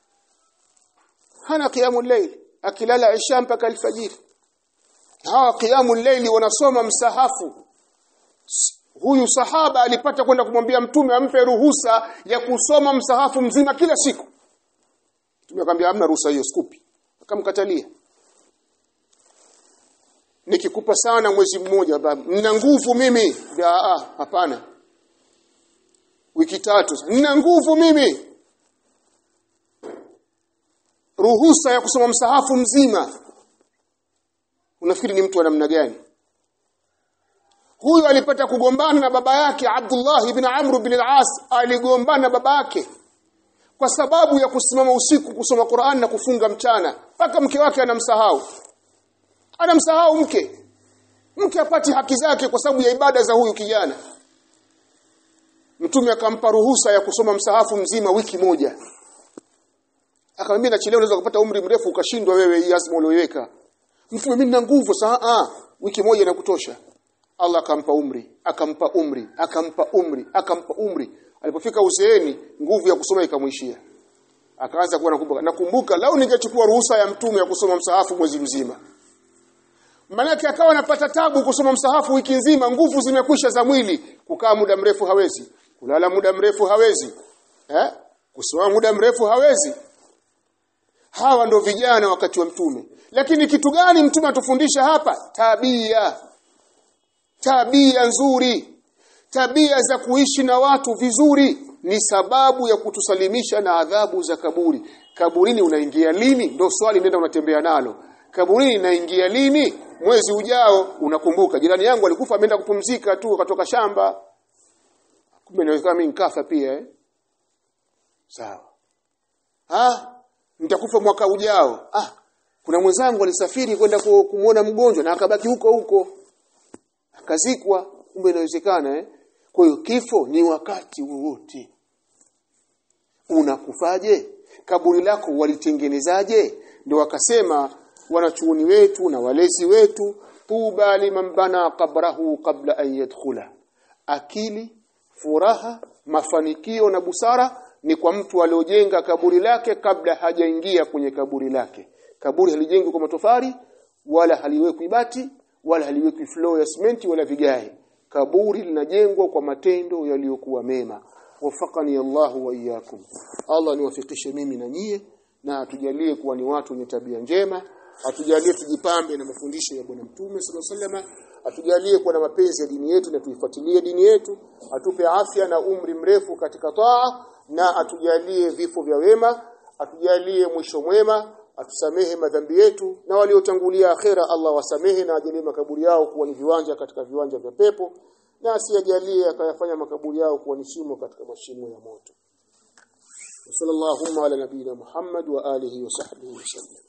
hana qiyamul layl akilala isha mpaka alfajiri hawa qiyamul layl wanasoma msahafu huyu sahaba alipata kwenda kumwambia mtume ampe ruhusa ya kusoma msahafu mzima kila siku mtume akamwambia hamna ruhusa hiyo sikupi akamkatalia nikikupa sana mwezi mmoja baba nina nguvu mimi ah hapana wiki tatu nina nguvu mimi ruhusa ya kusoma msahafu mzima unafikiri ni mtu wa namna gani huyu alipata kugombana na baba yake Abdullah ibn Amr ibn al-As aligombana na baba yake kwa sababu ya kusimama usiku kusoma Qur'an na kufunga mchana mpaka mke wake anamsahau anamsahau mke mke apati haki zake kwa sababu ya ibada za huyu kijana mtume akampa ruhusa ya kusoma msahafu mzima wiki moja akamwambia nachelewa unaweza kupata umri mrefu ukashindwa wewe hii azma uliyoweka mtume mimi nina nguvu saa wiki moja inakutosha Allah akampa umri akampa umri akampa umri akampa umri alipofika uzeeni nguvu ya kusoma ikamwishia akaanza kuwa nakumbuka nakumbuka lau ningechukua ruhusa ya mtume ya kusoma msahafu mwezi mzima Manake akawa anapata tabu kusoma msahafu wiki nzima, nguvu zimekwisha za mwili, kukaa muda mrefu hawezi, kulala muda mrefu hawezi, eh? Kusoma muda mrefu hawezi. Hawa ndo vijana wakati wa mtume. Lakini kitu gani mtume atufundisha hapa? Tabia. Tabia nzuri. Tabia za kuishi na watu vizuri ni sababu ya kutusalimisha na adhabu za kaburi. Kaburini unaingia lini? Ndio swali nenda unatembea nalo. Kaburini inaingia lini? Mwezi ujao unakumbuka. Jirani yangu alikufa ameenda kupumzika tu akatoka shamba. Kumbe inawezekana mimi nikafa pia eh? Sawa. Ah, nitakufa mwaka ujao. Ah, kuna mwenzangu alisafiri kwenda kumuona mgonjwa na akabaki huko huko. Akazikwa, kumbe inawezekana eh? Kwa hiyo kifo ni wakati wowote. Unakufaje? Kaburi lako walitengenezaje? Ndio wakasema wanachuoni wetu na walezi wetu tuba liman bana qabrahu qabla an yadkhula akili furaha mafanikio na busara ni kwa mtu aliojenga kaburi lake kabla hajaingia kwenye kaburi lake kaburi halijengwi kwa matofari wala haliwekwi bati wala haliwekwi floor ya simenti wala vigae kaburi linajengwa kwa matendo yaliyokuwa mema wafaqani Allah wa iyyakum Allah niwafikishe mimi na nyie na atujalie kuwa ni watu wenye tabia njema atujalie tujipambe na mafundisho ya bwana mtume sallallahu alaihi atujalie kuwa na mapenzi ya dini yetu na tuifuatilie dini yetu atupe afya na umri mrefu katika taa na atujalie vifo vya wema atujalie mwisho mwema atusamehe madhambi yetu na waliotangulia akhera Allah wasamehe na ajalie makaburi yao kuwa ni viwanja katika viwanja vya pepo na asiyajalie akayafanya makaburi yao kuwa ni shimo katika mashimo ya moto sallallahu ala nabiyina Muhammad wa alihi wa sahbihi wasallam